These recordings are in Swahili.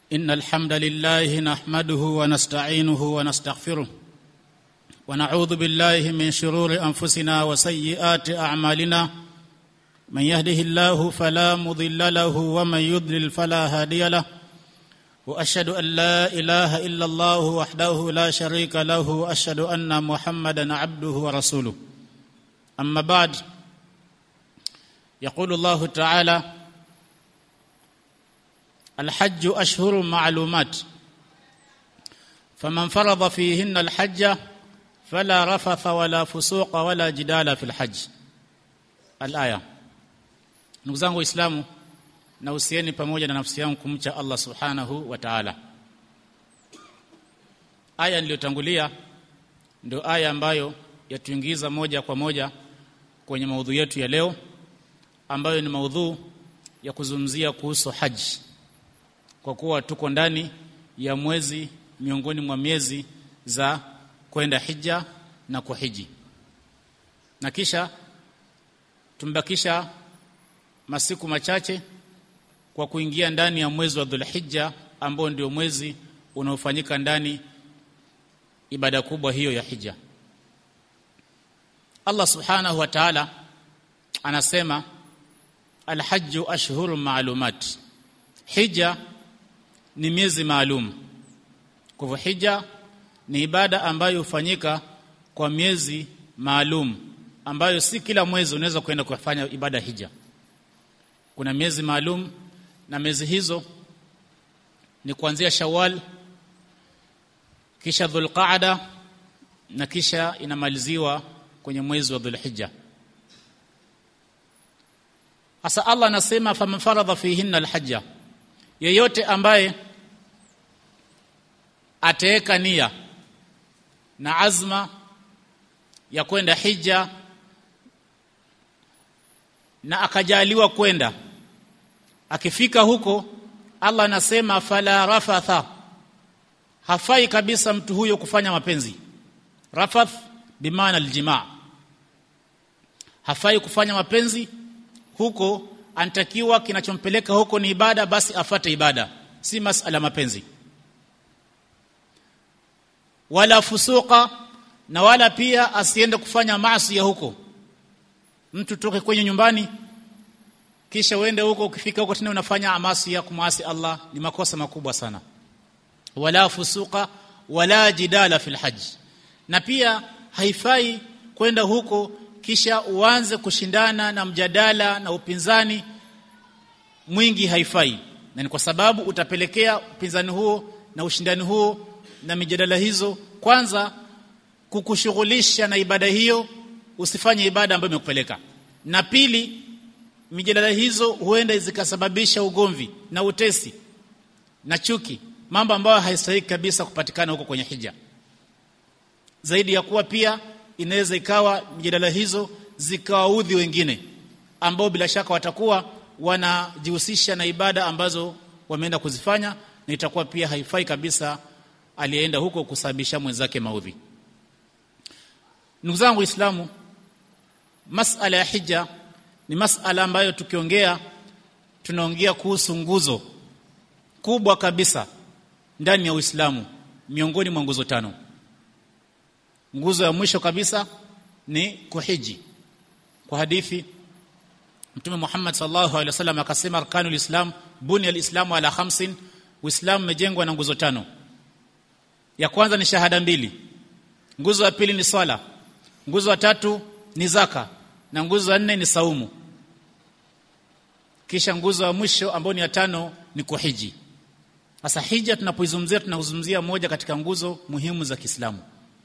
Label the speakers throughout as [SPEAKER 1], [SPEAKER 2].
[SPEAKER 1] إن الحمد لله نحمده ونستعينه ونستغفره ونعوذ بالله من شرور أنفسنا وسيئات أعمالنا من يهده الله فلا مضل له ومن يضلل فلا هادي له واشهد ان لا اله الا الله وحده لا شريك له واشهد ان محمدا عبده ورسوله اما بعد يقول الله تعالى الحج اشهر معلومات فمن فرض فيهن الحج فلا رفث ولا فسوق ولا جدال في الحج الايه ndugu zangu waislamu na usieni pamoja na nafsi yangu kumcha Allah subhanahu wa ta'ala aya niliyotangulia ndio aya ambayo yatuingiza moja kwa moja kwenye maudhu yetu ya leo ambayo ni maudhu ya kuzungumzia kuhusu haji kwa kuwa tuko ndani ya mwezi miongoni mwa miezi za kwenda hija na kuhiji na kisha tumbakisha masiku machache kwa kuingia ndani ya mwezi wa Dhulhijja ambao ndio mwezi unaofanyika ndani ibada kubwa hiyo ya hija Allah subhanahu wa ta'ala anasema alhajju ashhuru maalumat hija ni miezi maalum kwa hivyo hija ni ibada ambayo hufanyika kwa miezi maalum ambayo si kila mwezi unaweza kwenda kufanya ibada hija kuna miezi maalum na miezi hizo ni kuanzia Shawwal kisha Dhulqaada na kisha inamaliziwa kwenye mwezi wa Dhulhijja Asa Allah anasema faman faradha fihinna alhajja yeyote ambaye ataweka nia na azma ya kwenda hija na akajaliwa kwenda akifika huko Allah anasema fala rafatha hafai kabisa mtu huyo kufanya mapenzi rafath bimaana aljimaa hafai kufanya mapenzi huko anatakiwa kinachompeleka huko ni ibada basi afate ibada si masala mapenzi wala fusuka na wala pia asiende kufanya maasi ya huko mtu toke kwenye nyumbani kisha uende huko ukifika huko tena unafanya amasi ya kumasi Allah ni makosa makubwa sana wala fusuka wala jidala fil hajj na pia haifai kwenda huko kisha uanze kushindana na mjadala na upinzani mwingi haifai na ni kwa sababu utapelekea upinzani huo na ushindani huo na mijadala hizo kwanza kukushughulisha na ibada hiyo usifanye ibada ambayo imekupeleka na pili mijadala hizo huenda zikasababisha ugomvi na utesi na chuki mambo ambayo haistahili kabisa kupatikana huko kwenye hija zaidi ya kuwa pia inaweza ikawa mijadala hizo zikawaudhi wengine ambao bila shaka watakuwa wanajihusisha na ibada ambazo wameenda kuzifanya na itakuwa pia haifai kabisa aliyeenda huko kusababisha mwenzake maudhi ndugu zangu waislamu masala ya hija ni masala ambayo tukiongea tunaongea kuhusu nguzo kubwa kabisa ndani ya Uislamu miongoni mwa nguzo tano nguzo ya mwisho kabisa ni kuhiji kwa hadithi Mtume Muhammad sallallahu alaihi wasallam akasema arkanul islam buni alislamu ala khamsin uislamu umejengwa na nguzo tano ya kwanza ni shahada mbili nguzo ya pili ni swala nguzo ya tatu ni zaka na nguzo ya nne ni saumu kisha nguzo ya mwisho ambayo ni ya tano ni kuhiji sasa hija tunapoizungumzia tunazungumzia moja katika nguzo muhimu za Kiislamu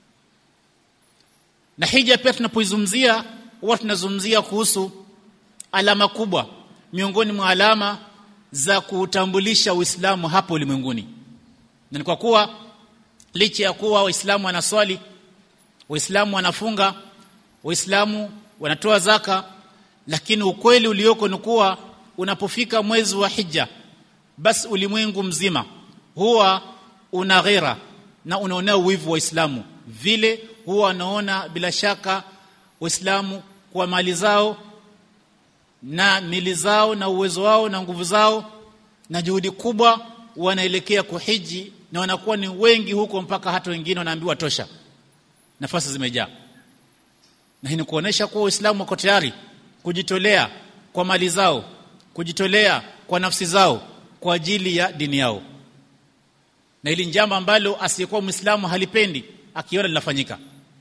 [SPEAKER 1] na hija pia tunapoizungumzia huwa tunazungumzia kuhusu alama kubwa miongoni mwa alama za kuutambulisha Uislamu hapo ulimwenguni na ni kwa kuwa licha ya kuwa waislamu wanaswali waislamu wanafunga waislamu wanatoa zaka lakini ukweli ulioko ni kuwa unapofika mwezi wa hija basi ulimwengu mzima huwa una ghera na unaonea uwivu wa Uislamu vile huwa wanaona bila shaka Waislamu kwa mali zao na mili zao na uwezo wao na nguvu zao na juhudi kubwa wanaelekea kuhiji na wanakuwa ni wengi huko mpaka hata wengine wanaambiwa tosha nafasi zimejaa na hii ni kuonesha kuwa Uislamu wako tayari kujitolea kwa mali zao kujitolea kwa nafsi zao kwa ajili ya dini yao na hili njambo ambalo asiyekuwa Muislamu halipendi akiona linafanyika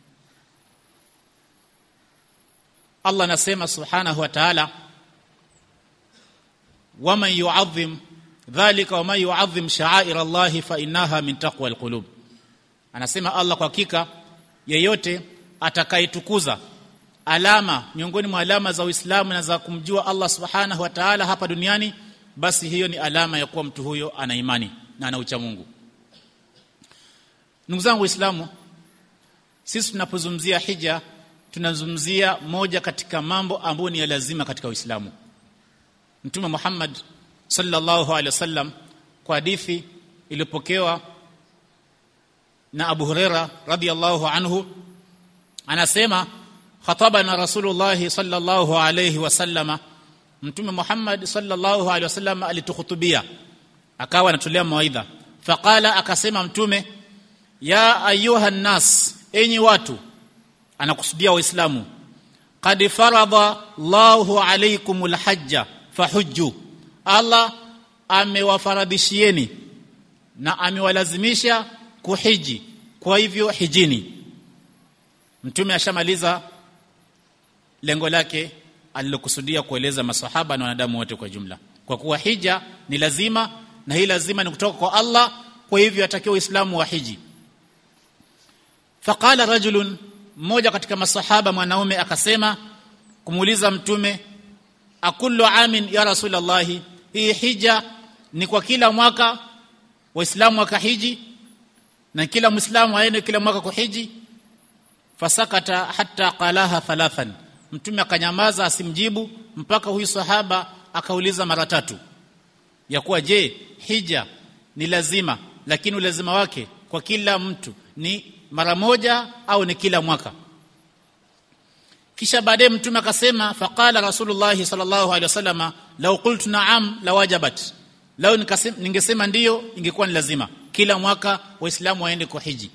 [SPEAKER 1] Allah anasema subhanahu wa ta'ala waman yu'adhim dhalika waman yu'adhim sha'air Allah fa innaha min taqwa alqulub anasema Allah kwa hakika yeyote atakayetukuza alama miongoni mwa alama za Uislamu na za kumjua Allah subhanahu wa ta'ala hapa duniani basi hiyo ni alama ya kuwa mtu huyo ana imani na ana ucha Mungu ndugu zangu waislamu sisi tunapozungumzia hija tunazungumzia moja katika mambo ambayo ni ya lazima katika Uislamu Mtume Muhammad sallallahu alaihi wasallam kwa hadithi iliyopokewa na Abu Huraira radhiyallahu anhu anasema khatabana Rasulullah sallallahu alaihi wasallama Mtume Muhammad sallallahu alaihi wasallam alitukhutubia akawa anatolea mawaidha faqala akasema mtume ya ayuha nas enyi watu anakusudia waislamu qad farada Allahu alaykumul hajja fahujju Allah amewafaradhishieni na amewalazimisha kuhiji kwa hivyo hijini mtume ashamaliza lengo lake alilokusudia kueleza masahaba na wanadamu wote kwa jumla kwa kuwa hija ni lazima na hii lazima ni kutoka kwa Allah kwa hivyo atakiwa uislamu wa hiji faqala rajulun mmoja katika masahaba mwanaume akasema kumuuliza mtume akullu amin ya rasulullah hii hija ni kwa kila mwaka waislamu wakahiji na kila muislamu aende kila mwaka kuhiji fasakata hatta qalaha thalathan mtume akanyamaza asimjibu mpaka huyu sahaba akauliza mara tatu ya kuwa je hija ni lazima lakini ulazima wake kwa kila mtu ni mara moja au ni kila mwaka kisha baadaye mtume akasema faqala rasulullah sallallahu alaihi wasallam law qultu na'am lawajabat lao ningesema ndiyo ingekuwa ni lazima kila mwaka waislamu waende kwa hiji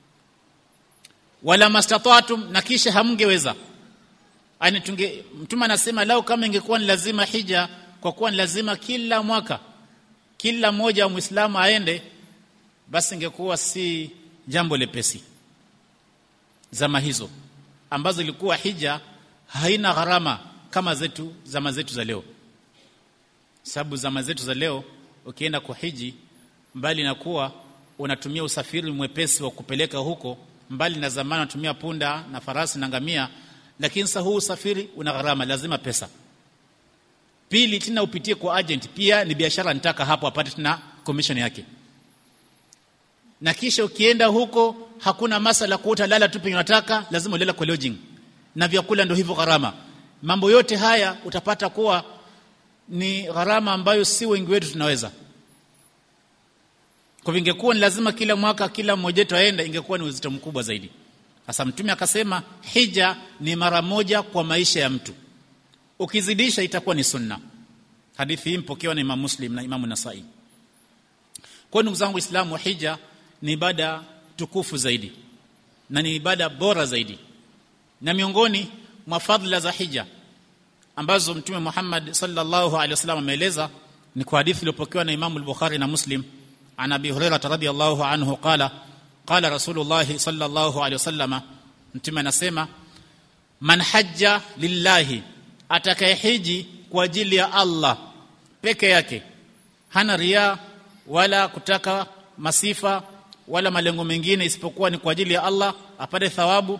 [SPEAKER 1] wala mastata'tum na kisha hamngeweza ani tunge mtume anasema lao kama ingekuwa ni lazima hija kwa kuwa ni lazima kila mwaka kila mmoja wa muislamu aende basi ingekuwa si jambo lepesi zama hizo ambazo ilikuwa hija haina gharama kama zetu zama zetu za leo sababu zama zetu za leo ukienda kwa hiji mbali na kuwa unatumia usafiri mwepesi wa kupeleka huko mbali na zamani unatumia punda na farasi na ngamia lakini sasa huu usafiri una gharama lazima pesa pili tena upitie kwa agent pia ni biashara nitaka hapo apate tena commission yake na kisha ukienda huko hakuna masala kwa utalala tu penye unataka lazima ulala kwa lodging na vyakula ndio hivyo gharama mambo yote haya utapata kuwa ni gharama ambayo si wengi wetu tunaweza kwa vingekuwa ni lazima kila mwaka kila mmoja wetu aende ingekuwa ni uzito mkubwa zaidi sasa mtume akasema hija ni mara moja kwa maisha ya mtu ukizidisha itakuwa ni sunna hadithi hii mpokewa na Imam Muslim na Imam Nasai kwa ndugu zangu Waislamu hija ni ibada tukufu zaidi na ni ibada bora zaidi na miongoni mwa fadhila za hija ambazo mtume Muhammad sallallahu alaihi wasallam ameeleza ni kwa hadithi iliyopokewa na Imam al-Bukhari na Muslim an Abi Hurairah radhiyallahu anhu qala qala Rasulullah sallallahu alaihi wasallam mtume anasema man hajja lillahi atakayehiji kwa ajili ya Allah peke yake hana ria wala kutaka masifa wala malengo mengine isipokuwa ni kwa ajili ya Allah apate thawabu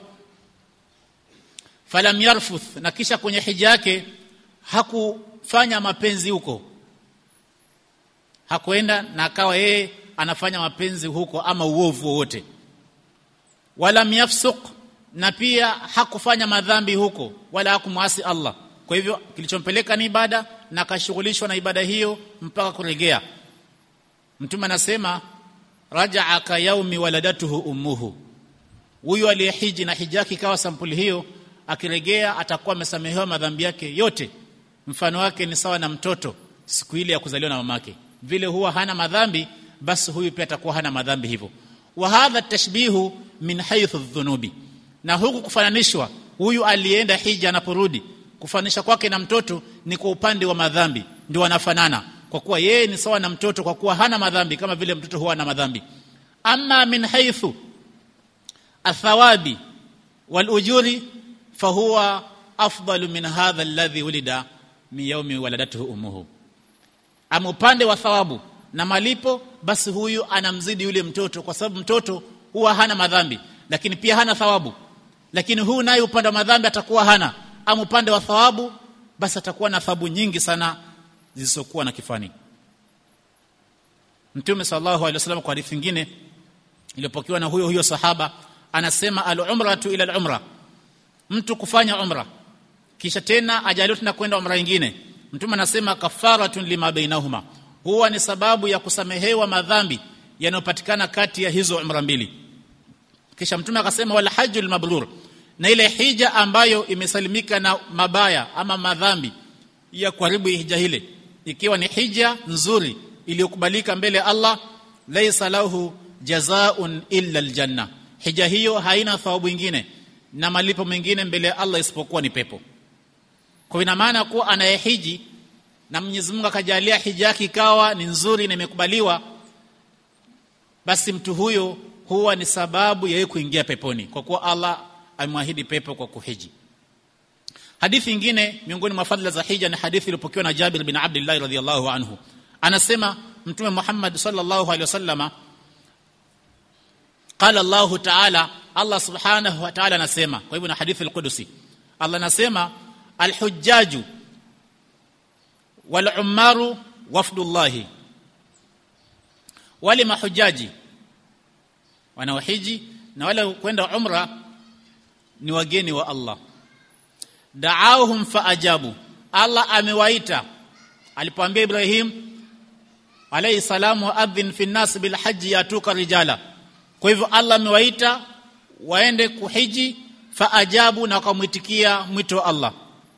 [SPEAKER 1] falam yarfuth na kisha kwenye hija yake hakufanya mapenzi huko hakuenda na akawa yeye anafanya mapenzi huko ama uovu wowote wala yafsuq na pia hakufanya madhambi huko wala hakumwasi Allah kwa hivyo kilichompeleka ni ibada na akashughulishwa na ibada hiyo mpaka kuregea mtume anasema rajaa ka yaumi waladatuhu ummuhu huyu aliyehiji na hija yake ikawa sampuli hiyo akiregea atakuwa amesamehewa madhambi yake yote mfano wake ni sawa na mtoto siku ile ya kuzaliwa na mamake vile huwa hana madhambi basi huyu pia atakuwa hana madhambi hivyo wa hadha tashbihu min haythu dhunubi na huku kufananishwa huyu alienda hija anaporudi kufanisha kwake na mtoto ni kwa upande wa madhambi ndio wanafanana kwa kuwa yeye ni sawa na mtoto kwa kuwa hana madhambi kama vile mtoto huwa na madhambi amma min haythu athawabi wal ujuri fahuwa afdalu min hadha alladhi wulida min yawmi waladatuhu ummuhu ama upande wa thawabu na malipo basi huyu anamzidi yule mtoto kwa sababu mtoto huwa hana madhambi lakini pia hana thawabu lakini huyu naye upande wa madhambi atakuwa hana ama upande wa thawabu basi atakuwa na thawabu nyingi sana zisizokuwa na kifani Mtume sallallahu alaihi wasallam kwa hadithi nyingine iliyopokewa na huyo huyo sahaba anasema al-umratu ila al-umra mtu kufanya umra kisha tena ajaliwa tena kwenda umra nyingine mtume anasema kafaratun lima bainahuma huwa ni sababu ya kusamehewa madhambi yanayopatikana kati ya hizo umra mbili kisha mtume akasema wal hajjul mabrur na ile hija ambayo imesalimika na mabaya ama madhambi ya kuharibu hija ile ikiwa ni hija nzuri iliyokubalika mbele ya Allah laysa lahu jazaa'un illa aljanna hija hiyo haina thawabu nyingine na malipo mengine mbele ya Allah isipokuwa ni pepo kwa ina maana kuwa anayehiji na Mwenyezi Mungu akajalia hija yake ikawa ni nzuri na imekubaliwa basi mtu huyo huwa ni sababu ya yeye kuingia peponi kwa kuwa Allah amemwahidi pepo kwa kuhiji hadithi nyingine miongoni mwa fadhila za hija ni hadithi iliyopokewa na Jabir bin Abdullah radhiyallahu anhu anasema mtume Muhammad sallallahu alaihi wasallama qala Allah ta'ala Allah subhanahu wa ta'ala anasema kwa hivyo na hadithi al-Qudusi Allah anasema al-hujjaju wal ummaru wafdullahi wale mahujaji wanaohiji na wale kwenda umra ni wageni wa Allah da'awhum faajabu Allah amewaita alipoambia Ibrahim alayhi salamu adhin fi nas bil hajji yatuka rijala kwa hivyo Allah amewaita waende kuhiji faajabu na wakamwitikia mwito wa Allah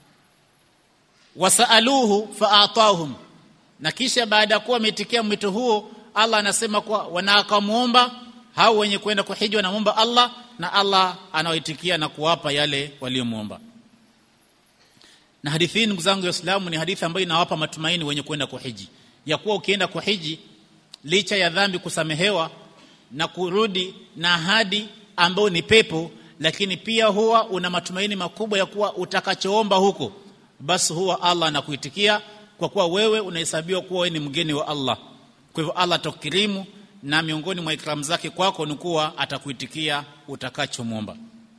[SPEAKER 1] wasaaluhu faatahum na kisha baada ya kuwa wameitikia mwito huo Allah anasema kwa wanakamuomba hao wenye kwenda kuhiji wanamuomba Allah na Allah anawaitikia na kuwapa yale waliomuomba na hadithi hii ndugu zangu waislamu ni hadithi ambayo inawapa matumaini wenye kwenda kuhiji ya kuwa ukienda kuhiji licha ya dhambi kusamehewa na kurudi na ahadi ambayo ni pepo lakini pia huwa una matumaini makubwa ya kuwa utakachoomba huko basi huwa Allah anakuitikia kwa kuwa wewe unahesabiwa kuwa wewe ni mgeni wa Allah kwa hivyo Allah atakukirimu na miongoni mwa ikramu zake kwako ni kuwa atakuitikia utakachomwomba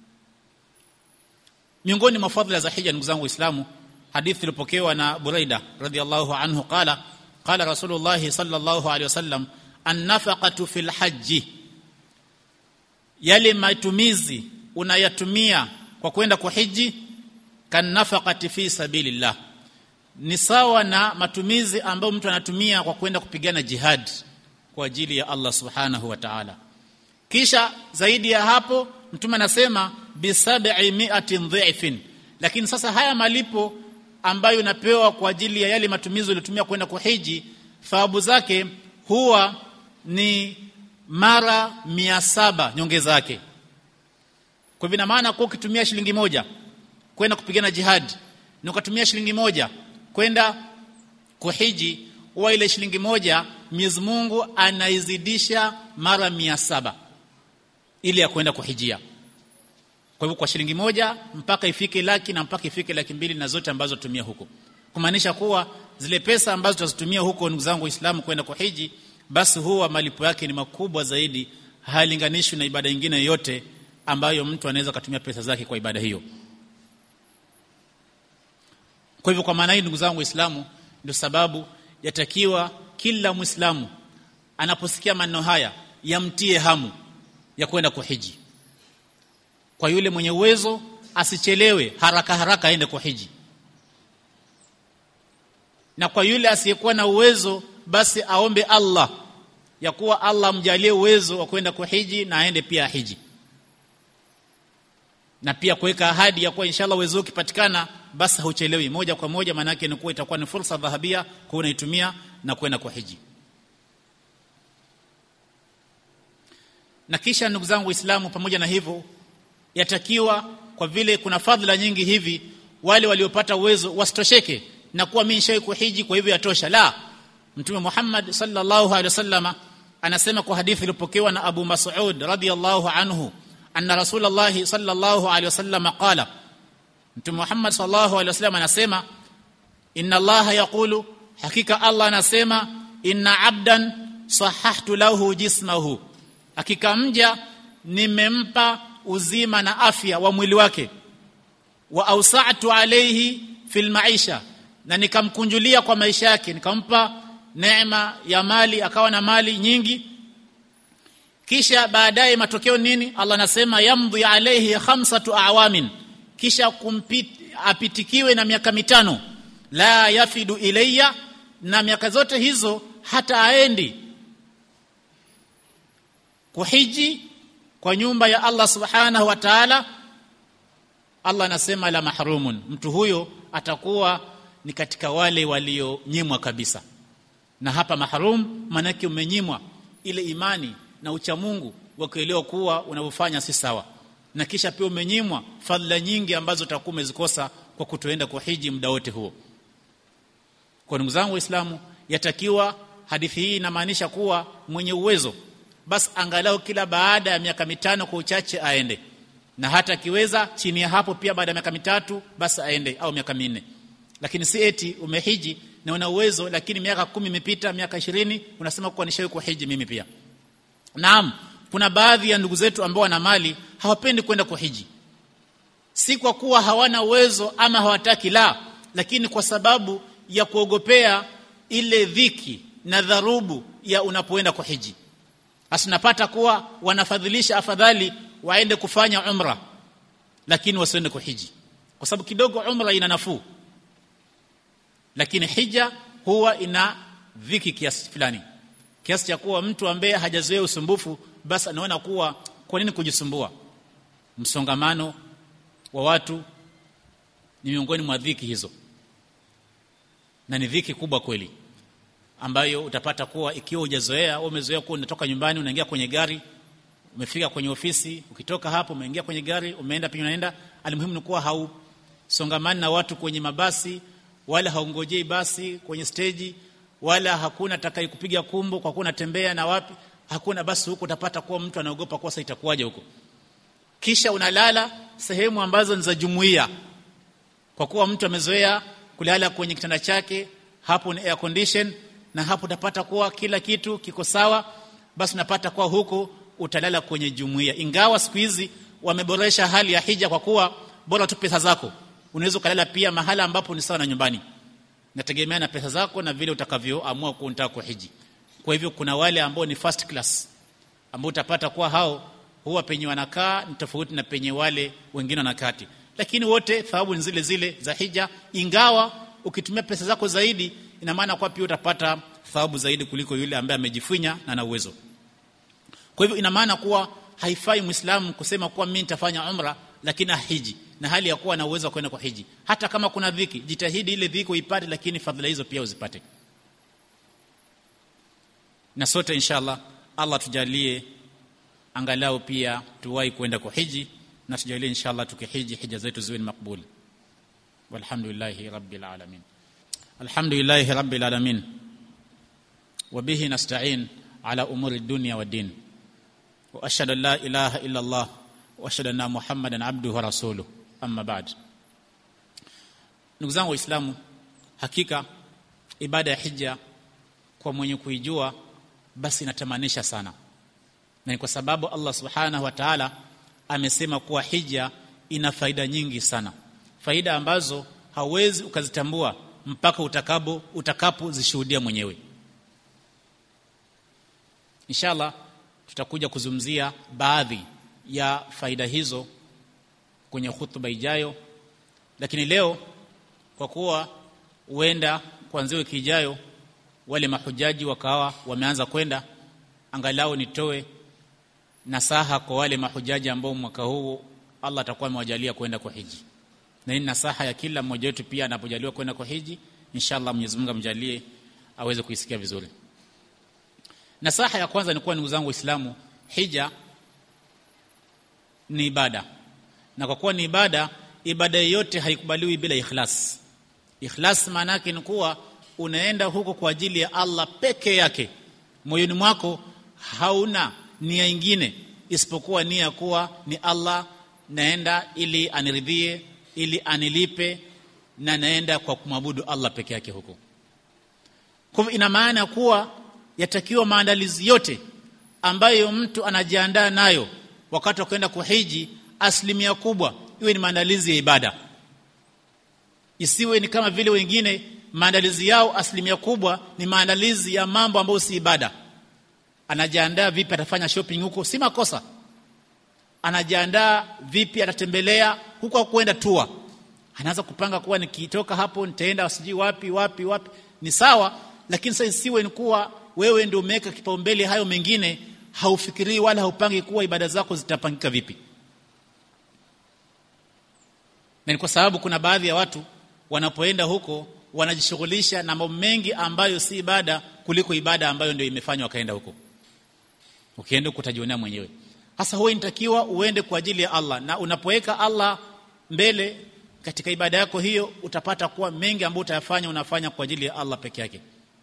[SPEAKER 1] miongoni mwa fadhila za hija ndugu zangu waislamu hadithi iliyopokewa na Buraida radhiallahu anhu qala qala rasulullah sallallahu alaihi wasallam an-nafaqatu fil hajji yale matumizi unayatumia kwa kwenda kuhiji kan nafaqati fi sabilillah ni sawa na matumizi ambayo mtu anatumia kwa kwenda kupigana jihad kwa ajili ya Allah subhanahu wa ta'ala kisha zaidi ya hapo mtume anasema bi sab'i mi'atin dhifin lakini sasa haya malipo ambayo unapewa kwa ajili ya yale matumizi uliyotumia kwenda kuhiji thawabu zake huwa ni mara mia saba nyongeza yake kwa hivyo maana kwa ukitumia shilingi moja kwenda kupigana jihad na ukatumia shilingi moja kwenda kuhiji huwa ile shilingi moja Mwenyezi Mungu anaizidisha mara mia saba ili ya kwenda kuhijia kwa hivyo kwa shilingi moja mpaka ifike laki na mpaka ifike laki mbili na zote ambazo tumia huko kumaanisha kuwa zile pesa ambazo tutazitumia huko ndugu zangu waislamu kwenda kuhiji basi huwa malipo yake ni makubwa zaidi hayalinganishwi na ibada nyingine yoyote ambayo mtu anaweza kutumia pesa zake kwa ibada hiyo kwa hivyo kwa maana hii ndugu zangu waislamu ndio sababu yatakiwa kila muislamu anaposikia maneno haya yamtie hamu ya kwenda kuhiji kwa yule mwenye uwezo asichelewe haraka haraka aende kuhiji na kwa yule asiyekuwa na uwezo basi aombe Allah ya kuwa Allah amjalie uwezo wa kwenda kuhiji na aende pia ahiji na pia kuweka ahadi ya kuwa inshallah uwezo ukipatikana basi hauchelewi moja kwa moja maana yake ni kuwa itakuwa ni fursa dhahabia kwa unaitumia na kwenda kuhiji na kisha ndugu zangu waislamu pamoja na hivyo yatakiwa kwa vile kuna fadhila nyingi hivi wale waliopata uwezo wasitosheke na kuwa mimi nishawahi kuhiji kwa hivyo yatosha la mtume Muhammad sallallahu alaihi wasallama anasema kwa hadithi iliyopokewa na Abu Mas'ud radhiyallahu anhu anna Rasulullah sallallahu alaihi wasallama qala mtume Muhammad sallallahu alaihi wasallam anasema inna Allah yaqulu hakika Allah anasema inna abdan sahahtu lahu jismahu hakika mja nimempa uzima na afya wa mwili wake wa ausa'tu alayhi fil maisha na nikamkunjulia kwa maisha yake nikampa neema ya mali akawa na mali nyingi kisha baadaye matokeo nini Allah anasema yamdhi alayhi khamsatu awamin kisha kumpit, apitikiwe na miaka mitano la yafidu ilayya na miaka zote hizo hata aendi kuhiji kwa nyumba ya Allah subhanahu wa ta'ala Allah anasema la mahrumun mtu huyo atakuwa ni katika wale walionyimwa kabisa na hapa mahrum manake umenyimwa ile imani na uchamungu wa kuelewa kuwa unavyofanya si sawa na kisha pia umenyimwa fadhila nyingi ambazo utakuwa umezikosa kwa kutoenda kuhiji muda wote huo kwa ndugu zangu waislamu yatakiwa hadithi hii inamaanisha kuwa mwenye uwezo basi angalau kila baada ya miaka mitano kwa uchache aende na hata akiweza chini ya hapo pia baada ya miaka mitatu basi aende au miaka minne lakini si eti umehiji na una uwezo lakini miaka kumi imepita miaka ishirini unasema kuwa nishawahi kuhiji mimi pia naam kuna baadhi ya ndugu zetu ambao wana mali hawapendi kwenda kuhiji si kwa kuwa hawana uwezo ama hawataki la lakini kwa sababu ya kuogopea ile dhiki na dharubu ya unapoenda kuhiji asinapata kuwa wanafadhilisha afadhali waende kufanya umra lakini wasiende kuhiji kwa sababu kidogo umra ina nafuu lakini hija huwa ina dhiki kiasi fulani kiasi cha kuwa mtu ambaye hajazoea usumbufu basi anaona kuwa kwa nini kujisumbua msongamano wa watu ni miongoni mwa dhiki hizo na ni dhiki kubwa kweli ambayo utapata kuwa ikiwa hujazoea au umezoea kuwa unatoka nyumbani unaingia kwenye gari umefika kwenye ofisi ukitoka hapo umeingia kwenye gari umeenda pia unaenda alimuhimu ni kuwa hausongamani na watu kwenye mabasi wala haungojei basi kwenye steji wala hakuna atakaye kupiga kumbo kwa kuwa unatembea na wapi hakuna basi huko utapata kuwa mtu anaogopa kwa sasa itakuwaje huko kisha unalala sehemu ambazo ni za jumuiya kwa kuwa mtu amezoea kulala kwenye kitanda chake hapo ni air condition na hapo utapata kuwa kila kitu kiko sawa basi unapata kuwa huko utalala kwenye jumuiya ingawa siku hizi wameboresha hali ya hija kwa kuwa bora tu pesa zako unaweza kulala pia mahala ambapo ni sawa na nyumbani nategemea na pesa zako na vile utakavyoamua kuunta kuhiji kwa hivyo kuna wale ambao ni first class ambao utapata kuwa hao huwa penye wanakaa ni tofauti na penye wale wengine wanakati lakini wote thawabu ni zile zile za hija ingawa ukitumia pesa zako zaidi ina maana kwa pia utapata thawabu zaidi kuliko yule ambaye amejifunya na ana uwezo kwa hivyo ina maana kuwa haifai muislamu kusema kuwa mimi nitafanya umra lakini hiji na hali ya kuwa na uwezo wa kwenda kwa hiji hata kama kuna dhiki jitahidi ile dhiki uipate lakini fadhila hizo pia uzipate na sote inshallah Allah tujalie angalau pia tuwahi kwenda kwa hiji na tujalie inshallah tukihiji hija zetu ziwe ni makbuli walhamdulillahi rabbil alamin alhamdulillahi rabbil alamin وبه نستعين على امور الدنيا والدين واشهد ان لا اله الا الله واشهد ان محمدا عبده ورسوله اما بعد ndugu zangu waislamu hakika ibada ya hija kwa mwenye kuijua basi inatamanisha sana na ni kwa sababu Allah subhanahu wa ta'ala amesema kuwa hija ina faida nyingi sana faida ambazo hauwezi ukazitambua mpaka utakapo utakapozishuhudia mwenyewe inshallah tutakuja kuzungumzia baadhi ya faida hizo kwenye hutuba ijayo lakini leo kwa kuwa huenda kuanzia wiki ijayo wale mahujaji wakawa wameanza kwenda angalau nitoe nasaha kwa wale mahujaji ambao mwaka huu Allah atakuwa amewajalia kwenda kwa hiji na hii nasaha ya kila mmoja wetu pia anapojaliwa kwenda kwa hiji inshallah Mwenyezi Mungu amjalie aweze kuisikia vizuri nasaha ya kwanza ni kuwa ndugu zangu waislamu hija ni ibada na kwa kuwa ni ibada ibada yoyote haikubaliwi bila ikhlas ikhlas maana yake ni kuwa unaenda huko kwa ajili ya Allah peke yake moyoni mwako hauna nia ingine isipokuwa nia kuwa ni Allah naenda ili aniridhie ili anilipe na naenda kwa kumwabudu Allah peke yake huko kwa hivyo ina maana kuwa yatakiwa maandalizi yote ambayo mtu anajiandaa nayo wakati wa kwenda kuhiji asilimia kubwa iwe ni maandalizi ya ibada isiwe ni kama vile wengine maandalizi yao asilimia kubwa ni maandalizi ya mambo ambayo si ibada anajiandaa vipi atafanya shopping huko si makosa anajiandaa vipi atatembelea huko kwenda tua anaanza kupanga kuwa nikitoka hapo nitaenda sijui wapi wapi wapi ni sawa lakini sasa isiwe ni kuwa wewe ndio umeweka kipaumbele hayo mengine haufikirii wala haupangi kuwa ibada zako zitapangika vipi na ni kwa sababu kuna baadhi ya watu wanapoenda huko wanajishughulisha na mambo mengi ambayo si ibada kuliko ibada ambayo ndio imefanywa wakaenda huko ukienda huko utajionea mwenyewe hasa huwa inatakiwa uende kwa ajili ya Allah na unapoweka Allah mbele katika ibada yako hiyo utapata kuwa mengi ambayo utayafanya unafanya kwa ajili ya Allah peke yake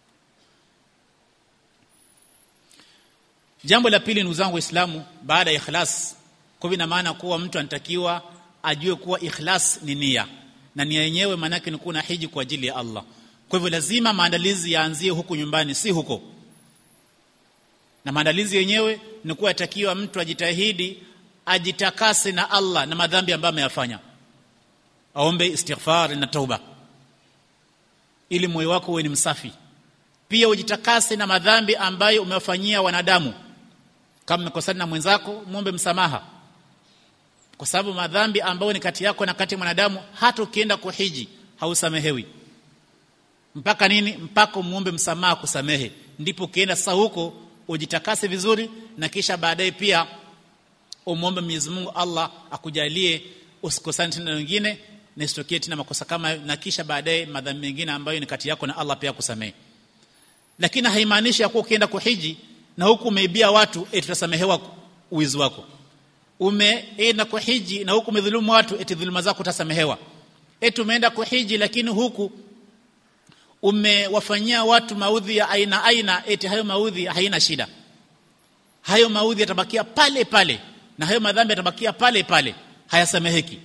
[SPEAKER 1] jambo la pili ndugu zangu waislamu baada ya ikhlas kwa ina maana kuwa mtu anatakiwa ajue kuwa ikhlas ni nia na nia yenyewe maana yake ni kuwa hiji kwa ajili ya Allah kwa hivyo lazima maandalizi yaanzie huku nyumbani si huko na maandalizi yenyewe ni kuwa yatakiwa mtu ajitahidi ajitakase na Allah na madhambi ambayo ameyafanya aombe istighfar na tauba ili moyo wako uwe ni msafi pia ujitakase na madhambi ambayo umewafanyia wanadamu kama umekosana na mwenzako muombe msamaha kwa sababu madhambi ambayo ni kati yako na kati ya mwanadamu hata ukienda kuhiji hausamehewi mpaka nini mpaka muombe msamaha kusamehe ndipo ukienda sasa huko ujitakase vizuri na kisha baadaye pia umwombe Mwenyezi Mungu Allah akujalie usikosane tena na wengine na isitokee tena makosa kama na kisha baadaye madhambi mengine ambayo ni kati yako na Allah pia kusamehe lakini haimaanishi ya kuwa ukienda kuhiji na huku umeibia watu eti tutasamehewa uwizi wako umeenda kuhiji na huku umedhulumu watu eti dhuluma zako utasamehewa eti umeenda kuhiji lakini huku umewafanyia watu maudhi ya aina aina eti hayo maudhi haina shida hayo maudhi yatabakia pale pale na hayo madhambi yatabakia pale pale hayasameheki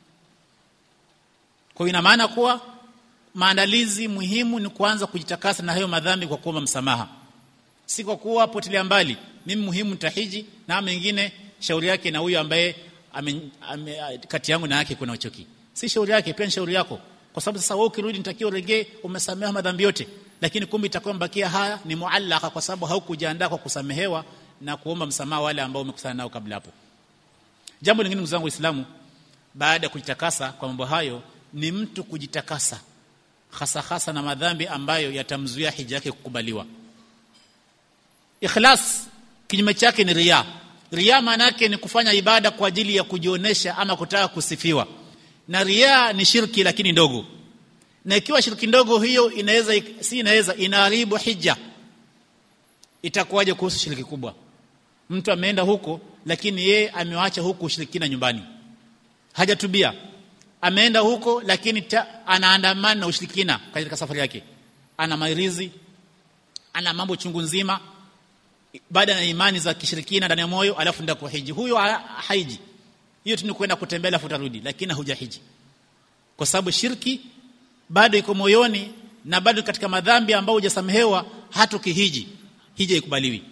[SPEAKER 1] kwa ina maana kuwa maandalizi muhimu ni kuanza kujitakasa na hayo madhambi kwa kuomba msamaha si kwa kuwa potelea mbali mimi muhimu nitahiji na mengine shauri yake na huyo ambaye ame, ame, kati yangu na yake kuna uchoki si shauri yake pia ni shauri yako kwa sababu sasa wewe ukirudi nitakiwa uregee umesamehewa madhambi yote lakini kumbe itakuwa mbakia haya ni muallaka kwa sababu haukujiandaa kwa kusamehewa na kuomba msamaha wale ambao umekusana nao kabla hapo jambo lingine ndugu zangu waislamu baada ya kujitakasa kwa mambo hayo ni mtu kujitakasa hasa hasa na madhambi ambayo yatamzuia hija yake kukubaliwa ikhlas kinyume chake ni riya riya maana yake ni kufanya ibada kwa ajili ya kujionesha ama kutaka kusifiwa na riya ni shirki lakini ndogo na ikiwa shirki ndogo hiyo inaweza si inaweza inaharibu hija itakuwaje kuhusu shirki kubwa mtu ameenda huko lakini ye amewacha huku ushirikina nyumbani hajatubia ameenda huko lakini ta, anaandamana na ushirikina katika safari yake ana mairizi ana mambo chungu nzima baada ya imani za kishirikina ndani ya moyo alafu ndio kuhiji huyo haiji hiyo tu ni kwenda kutembea alafu utarudi lakini hujahiji kwa sababu shirki bado iko moyoni na bado katika madhambi ambayo hujasamehewa hata ukihiji hija ikubaliwi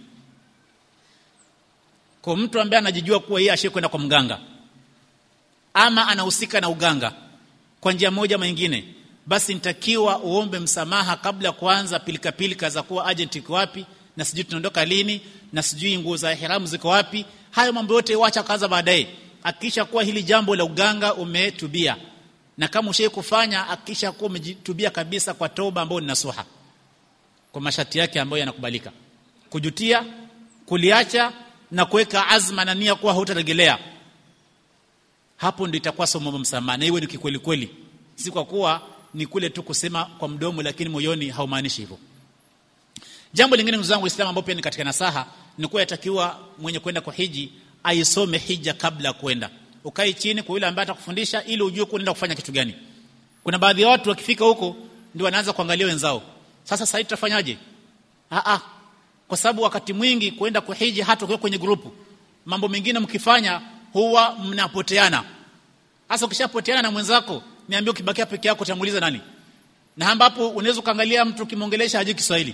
[SPEAKER 1] kwa mtu ambaye anajijua kuwa yeye ashekwenda kwa mganga ama anahusika na uganga kwa njia moja ama nyingine basi nitakiwa uombe msamaha kabla kuanza pilika pilika za kuwa agent iko wapi na sijui tunaondoka lini na sijui nguo za ihramu ziko wapi hayo mambo yote wacha kaanza baadaye akisha kuwa hili jambo la uganga umetubia na kama ushai kufanya akisha kuwa umetubia kabisa kwa toba ambayo ni nasuha kwa masharti yake ambayo yanakubalika kujutia kuliacha na kuweka azma na nia kuwa hautaregelea hapo ndio itakuwa somo msamaha na iwe ni kikweli kweli si kwa kuwa ni kule tu kusema kwa mdomo lakini moyoni haumaanishi hivyo jambo lingine ndugu zangu waislamu ambao pia ni katika nasaha ni kuwa yatakiwa mwenye kwenda kwa hiji aisome hija kabla ya kwenda ukae chini kwa yule ambaye atakufundisha ili ujue kuenda kufanya kitu gani kuna baadhi ya watu wakifika huko ndio wanaanza kuangalia wenzao sasa sasa tutafanyaje a a kwa sababu wakati mwingi kwenda kuhiji hata ukiwa kwenye grupu mambo mengine mkifanya huwa mnapoteana hasa ukishapoteana na mwenzako niambie ukibakia peke yako utamuuliza nani na ambapo unaweza kuangalia mtu ukimwongelesha hajui Kiswahili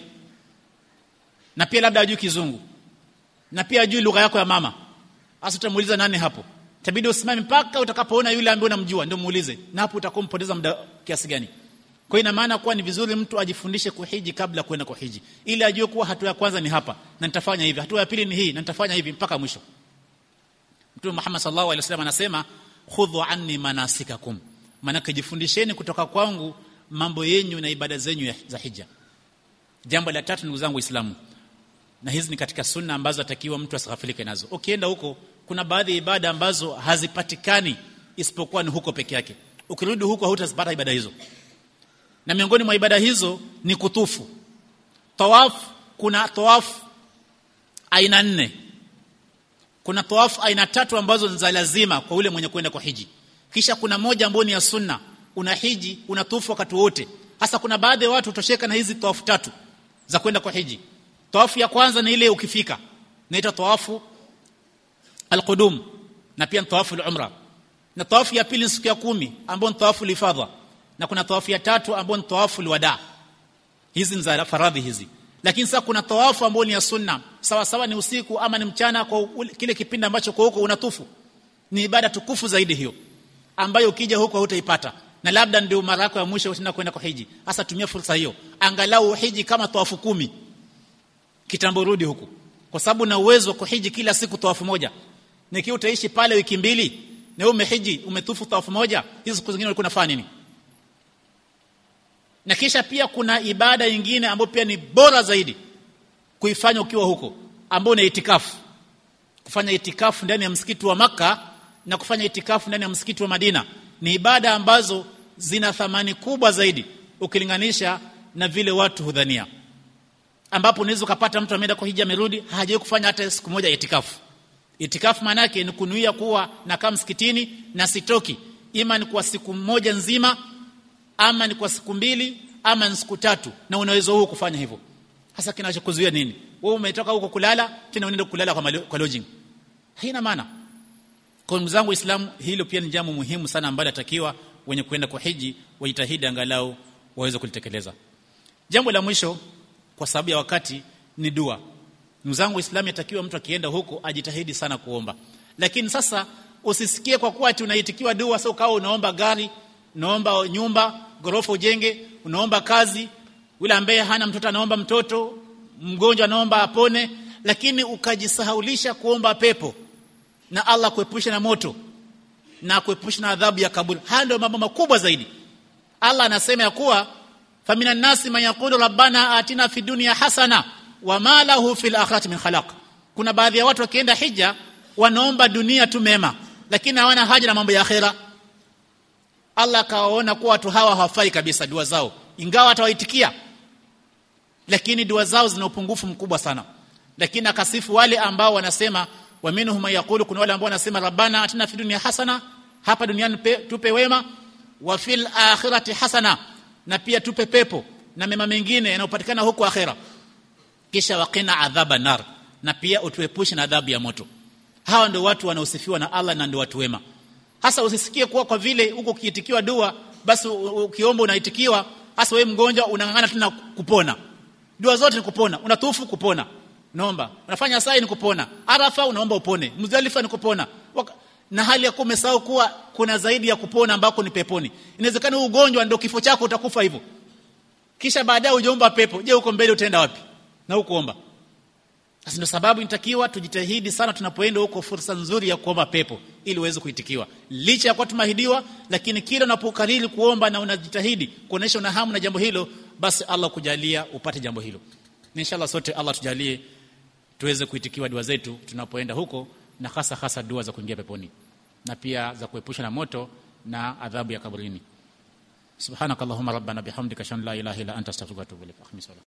[SPEAKER 1] na pia labda hajui Kizungu na pia hajui lugha yako ya mama hasa utamuuliza nani hapo itabidi usimame mpaka utakapoona yule ambaye unamjua ndio muulize na hapo utakuwa mpoteza muda kiasi gani kwa ina maana kuwa ni vizuri mtu ajifundishe kuhiji kabla kwenda kuhiji ili ajue kuwa hatua ya kwanza ni hapa na nitafanya hivi hatua ya pili ni hii na nitafanya hivi mpaka mwisho Mtume Muhammad sallallahu alaihi wasallam anasema khudhu anni manasikakum maana jifundisheni kutoka kwangu mambo yenyu na ibada zenyu za hija jambo la tatu ndugu zangu waislamu na hizi ni katika sunna ambazo atakiwa mtu asighafilike nazo ukienda huko kuna baadhi ya ibada ambazo hazipatikani isipokuwa ni huko peke yake ukirudi huko hutazipata ibada hizo na miongoni mwa ibada hizo ni kutufu tawaf kuna tawaf aina nne kuna tawaf aina tatu ambazo ni za lazima kwa yule mwenye kwenda kwa hiji kisha kuna moja ambayo ni ya sunna una hiji unatufu wakati wote hasa kuna baadhi ya watu utosheka na hizi tawafu tatu za kwenda kwa hiji tawafu ya kwanza ni ile ukifika inaitwa tawafu alqudum na pia tawafu al-umra na tawafu ya pili ni siku ya kumi ambayo ni tawafu lifadha na kuna tawafu ya tatu ambayo ni tawafu alwada hizi ni za faradhi hizi lakini sasa kuna tawafu ambayo ni ya sunna sawa sawa ni usiku ama ni mchana kwa kile kipindi ambacho kwa huko unatufu ni ibada tukufu zaidi hiyo ambayo ukija huko hutaipata na labda ndio mara yako ya mwisho utaenda kwenda kwa hiji hasa tumia fursa hiyo angalau hiji kama tawafu kumi kitambo rudi huku kwa sababu na uwezo wa kuhiji kila siku tawafu moja nikiwa utaishi pale wiki mbili na wewe umehiji umetufu tawafu moja hizo siku zingine ulikuwa unafanya nini na kisha pia kuna ibada nyingine ambayo pia ni bora zaidi kuifanya ukiwa huko ambayo ni itikafu kufanya itikafu ndani ya msikiti wa maka na kufanya itikafu ndani ya msikiti wa Madina ni ibada ambazo zina thamani kubwa zaidi ukilinganisha na vile watu hudhania ambapo unaweza kupata mtu ameenda kwa hija amerudi hajawahi kufanya hata siku moja itikafu itikafu maana yake ni kunuia kuwa na kama msikitini na sitoki ima ni kwa siku moja nzima ama ni kwa siku mbili ama ni siku tatu na unaweza huo kufanya hivyo hasa kinachokuzuia nini wewe umetoka huko kulala tena unaenda kulala kwa, malo, kwa lodging haina maana kwa ndugu zangu waislamu hilo pia ni jambo muhimu sana ambalo atakiwa wenye kwenda kwa hiji wajitahidi angalau waweze kulitekeleza jambo la mwisho kwa sababu ya wakati ni dua ndugu zangu waislamu yatakiwa mtu akienda huko ajitahidi sana kuomba lakini sasa usisikie kwa kuwa ati unaitikiwa dua sasa ukawa unaomba gari unaomba nyumba gorofa ujenge unaomba kazi yule ambaye hana mtoto anaomba mtoto mgonjwa anaomba apone lakini ukajisahaulisha kuomba pepo na Allah kuepusha na moto na kuepusha na adhabu ya kaburi haya ndio mambo makubwa zaidi Allah anasema ya kuwa famina nasi man yaqulu rabbana atina fi dunya hasana wa ma lahu fil akhirati min khalaq kuna baadhi ya watu wakienda hija wanaomba dunia tu mema lakini hawana haja na mambo ya akhera Allah akawaona kuwa watu hawa hawafai kabisa dua zao ingawa atawaitikia lakini dua zao zina upungufu mkubwa sana lakini akasifu wale ambao wanasema wa minhum yaqulu kuna wale ambao wanasema rabbana atina fi dunya hasana hapa duniani pe, tupe wema wa fil akhirati hasana na pia tupe pepo na mema mengine yanayopatikana huko akhera kisha waqina adhaba nar na pia utuepushe na adhabu ya moto hawa ndio watu wanaosifiwa na Allah na ndio watu wema hasa usisikie kuwa kwa vile huko ukiitikiwa dua basi ukiomba unaitikiwa hasa wewe mgonjwa unang'ang'ana tena kupona dua zote ni kupona unatufu kupona naomba unafanya sai ni kupona arafa unaomba upone muzdalifa ni kupona Waka, na hali ya kuwa umesahau kuwa kuna zaidi ya kupona ambako ni peponi inawezekana ugonjwa ndio kifo chako utakufa hivyo kisha baadaye ujaomba pepo je huko mbele utaenda wapi na ukuomba sasa ndio sababu inatakiwa tujitahidi sana tunapoenda huko fursa nzuri ya kuomba pepo ili uweze kuitikiwa licha ya kuwa tumahidiwa lakini kila unapokariri kuomba na unajitahidi kuonesha una hamu na jambo hilo basi Allah kujalia upate jambo hilo inshallah sote Allah tujalie tuweze kuitikiwa dua zetu tunapoenda huko na hasa hasa dua za kuingia peponi na pia za kuepusha na moto na adhabu ya kaburini subhanakallahumma rabbana bihamdika shan la ilaha illa anta astaghfiruka wa atubu ilaik